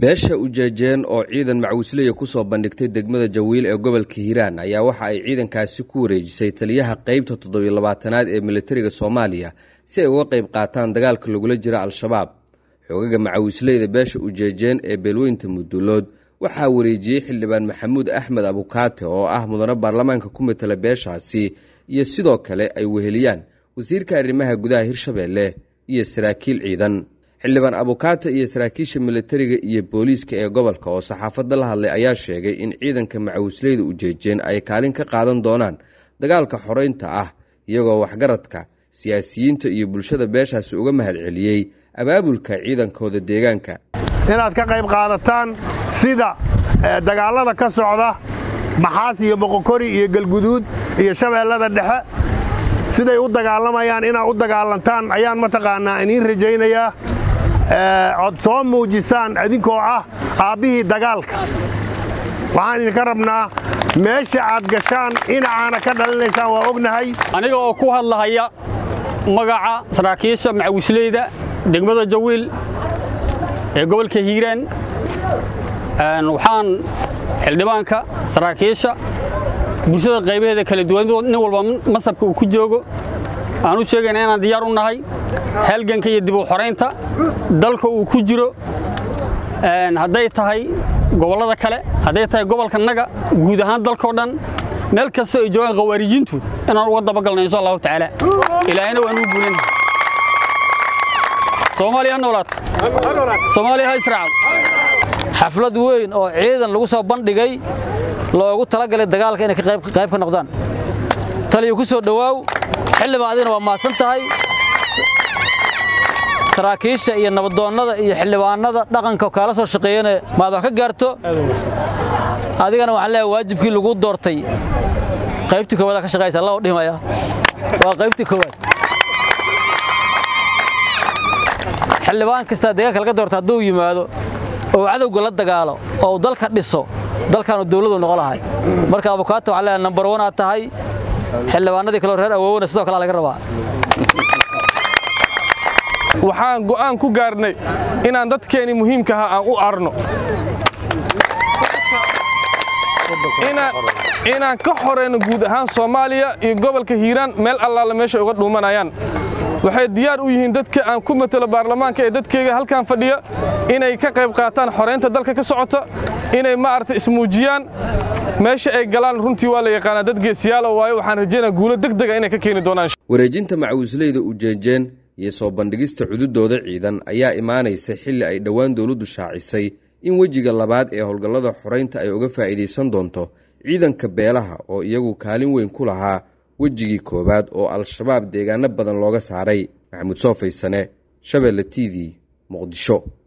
beesha ujeejeen oo ciidan macwislaya kusoo bandhigtay degmada jawiil ee gobolka hiiraan ayaa waxa ay ciidankaasi ku wareejisay taliyaha qeybta toddobiyo labaatanaad ee militariga soomaaliya si ay uga qayb qaataan dagaalka lagula jiro al-shabaab xoogaga macawisleyda beesha ujeejeen ee beelweynta mudulood waxaa wareejiyey xildhibaan maxamuud axmed abukaate oo ah mudane baarlamaanka ku matala beeshaasi iyo sidoo kale ay weheliyaan wasiirka arrimaha gudaha hirshabeelle iyo saraakiil ciidan xildhibaan abukaate iyo saraakiisha militariga iyo booliiska ee gobolka oo saxaafadda la hadlay ayaa sheegay in ciidanka macawisleyda ujeejeen ay kaalin ka qaadan doonaan dagaalka xoreynta ah iyagoo waxgaradka siyaasiyiinta iyo bulshada beeshaasi uga mahad celiyey abaabulka ciidankooda deegaanka inaad ka qayb qaadataan sida dagaallada ka socda maxaas iyo boqokori iyo galguduud iyo shabeellada dhexe siday u dagaalamayaan inaad u dagaalantaan ayaan mataqaannaa iniin rajaynayaa ood soo muujisaan idinkoo ah aabbihii dagaalka waxaan idinka rabnaa meesha aad gashaan dhinacaana ka dhalinaysaan waa ognahay aniga oo ku hadlahaya magaca saraakiisha macawisleyda degmada jawiil ee gobolka hiiraan waxaan xildhibaanka saraakiisha bulshada qaybaheeda kala duwan nin walba masabka uu ku joogo aan u sheegayna inaan diyaar u nahay halganka iyo dib u xoraynta dalka uu ku jiro hadday tahay gobollada kale hadday tahay gobolka naga guud ahaan dalkao dhan meel kasta ay joogaan khawaarijiintu inaan uga dabagalna insha allahu tacaala ilaahayna waan uu guulan soomaaliya ha noolaato soomaaliya ha israacdo xaflad weyn oo ciidan lagu soo bandhigay loogu talagalay dagaalka inay qayb ka noqdaan taliya ku soo dhowaaw xildhibaan adigna waa mahadsan tahay saraakiisha iyo nabadoonnada iyo xildhibaanada dhaqanka kaala soo shaqeeyana maad wax ka gaarto adigana waxaan leeyahay waajibkii lagu doortay qaybtii koowaad ka shaqaysa alla dhihmaya waa qaybtii koowaad xildhibaan kastaa deegaanka laga doorta hadduu yimaado oo cadowga la dagaalo oo dalka dhiso dalkaanu dawladu noqon lahay marka abukaato waxaan leeyahay nambar wan aad tahay xildhibaanadii kaleo reer awoowena sidoo kale laga rabaa waxaan go'aan ku gaarnay inaan dadkeenii muhiimkaha aan u arno inaan ka xoreyno guud ahaan soomaaliya iyo gobolka hiiraan meel allaala meeshay uga dhuumanayaan waxay diyaar u yihiin dadka aan ku matelo baarlamaanka ee dadkeyga halkan fadhiya inay ka qayb qaataan xoreynta dalka ka socota inay maaragtay ismuujiyaan meesha ay galaan runtii waa la yaqaanaa dad geesiyaalo waayo waxaan rajaynaa guulo degdega inay ka keeni doonaan wareejinta macawisleyda ujeejeen iyo soo bandhigista cududooda ciidan ayaa imaanaysa xilli ay dhowaan dowladdu shaacisay in wejiga labaad ee howlgallada xoraynta ay uga faa'iidaysan doonto ciidanka beelaha oo iyagu kaalin weyn ku lahaa wejigii koowaad oo al-shabaab deegaano badan looga saaray maxamuud soo faysane shabeelle t v muqdisho